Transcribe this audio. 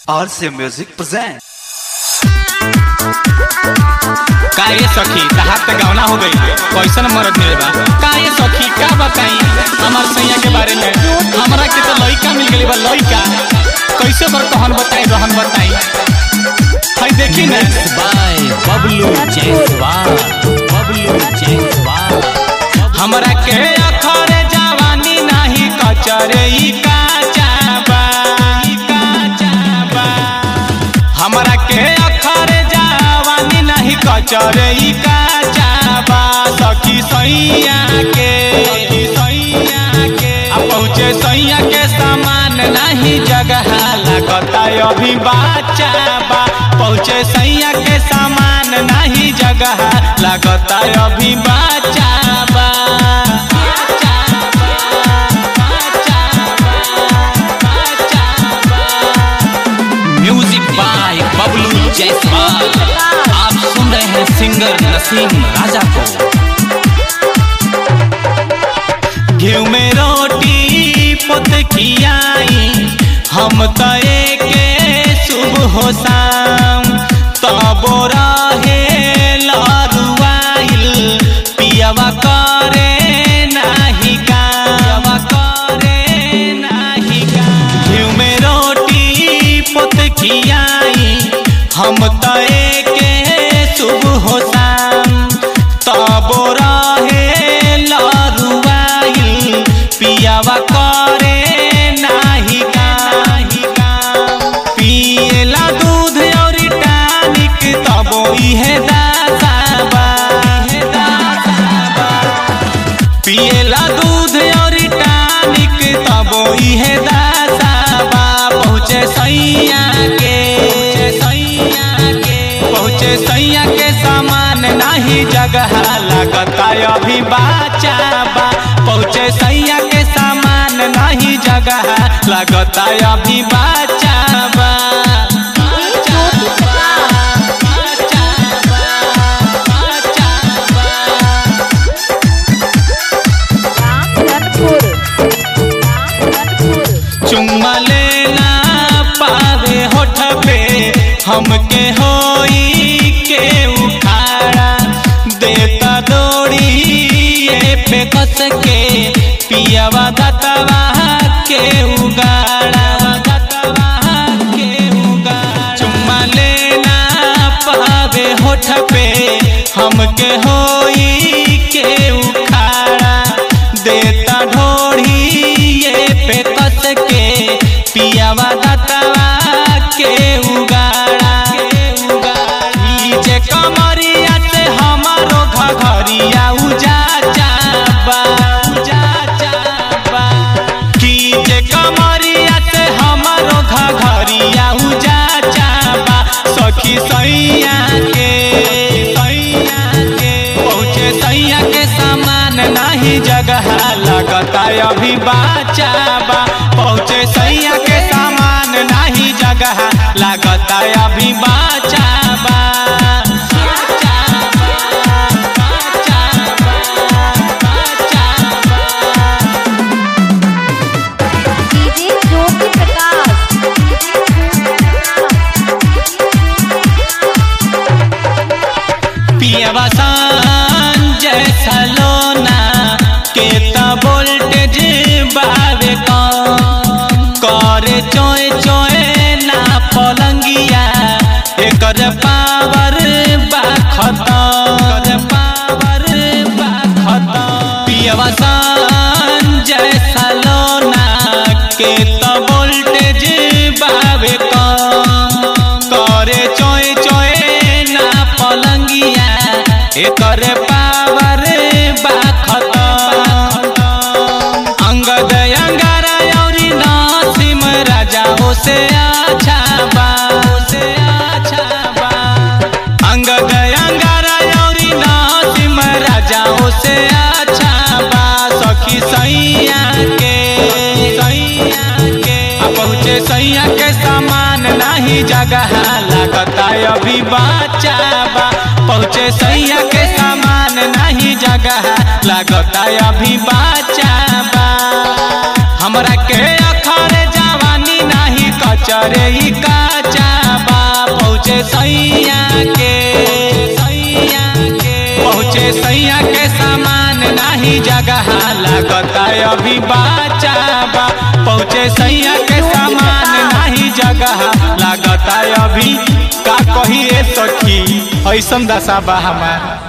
RC Music presents. का ये सखी तहार त गौना हो गई कैसन मरद मिले बा का ये सखी का बताई हमार सैया के बारे में हमरा के तो लइका मिल गई बा लइका कैसे बर कहन बताई रहन बताई हाय देखी ना बाय बबलू जयसवाल बबलू जयसवाल हमरा के अखरे जवानी नाही कचरे ई काचा बा ई काचा बा हमरा के अखरे जवानी नाही कचरे ई काचा बा सखी सैया के सखी सैया के आ पहुँचे सैया के सामान नाही जगह लगता अभी बाचा बा पहुँचे सैया के सामान नाही जगह लगता अभी बाचा बा बाचा बा, बाचा बा, बाचा बा। म्यूजिक बाय बबलू जयसवाल आप सुन रहे हैं सिंगर नसीम राजा को घी में रोटी पुत खियाई हम तो के शुभ हो शाम तबो रहे लरुआइल पियवा करे नाही काम करे नाही काम घी में रोटी पुत खियाई हम तो के शुभ हो शाम तबो रहे लरुआइल पियावा करे नाही नाही काम पियला दूध और टानिक तबो इहे दासाबा इहे दासाबा पियला दूध और टानिक तबो इहे दासाबा पहुँचे सैया के सैया के पहुँचे सैया के सामान नाही जगह लगता अभी बाचा बा पहुँचे सैया के सामान नाही जगह लगता अभी बाचा बा बाचा बा, बाचा बा, बाचा बा। रामधनपुर रामधनपुर चुम्मा लेना पावे होठ पे हमके होई के उखाड़ा देता दौड़ी ये पे कस के पियावा दतवा के उगाड़ा दतवा के उगाड़ा चुम्मा लेना पावे होठ पे हमके होई के उखाड़ा देता ढोढ़ी ये पे कस के पियावा दतवा के उगाड़ा ई जे कमरिया से हमारो घघरिया उजा चाबा उजा चाबा की जे कमरिया से हमारो घघरिया उजा चाबा सखी सैया के सैया के पहुँचे सैया के सामान नाही जगह लगता अभी बाचा बा पहुँचे सैया के सामान नाही जगह लगता अभी बाचा बा बाचा बा, बाचा बा, बाचा बा। डीजे ज्योति प्रकाश पियवा संजय सलोना के त वोल्टेज बावे कम करे चोय चोय ना पलंगिया एकर पावर बा खतम पावर बा खतम पियवा संजय सलोना के त वोल्टेज बावे कम करे चोय चोय ना पलंगिया एकर पावर बा खतम अंगद अंगारा औरी नासिम राजा से अच्छा बा से अच्छा बा अंगद अंगारा औरी नासिम राजा से अच्छा बा सखी सैया के सैया के आ पहुँचे सैया के सामान नाही जगह लगता अभी बाचा बा पहुँचे सैया के सामान नहीं जगह लगता अभी बाचा बा हमरा के अखर जवानी नाही कचरे ई काज सैया के सामान नाही जगह लागता अभी बाचा बा पहुँचे सैया के सामान नाही जगह लागता अभी का कही ए सखी ऐसन दशा बा हमार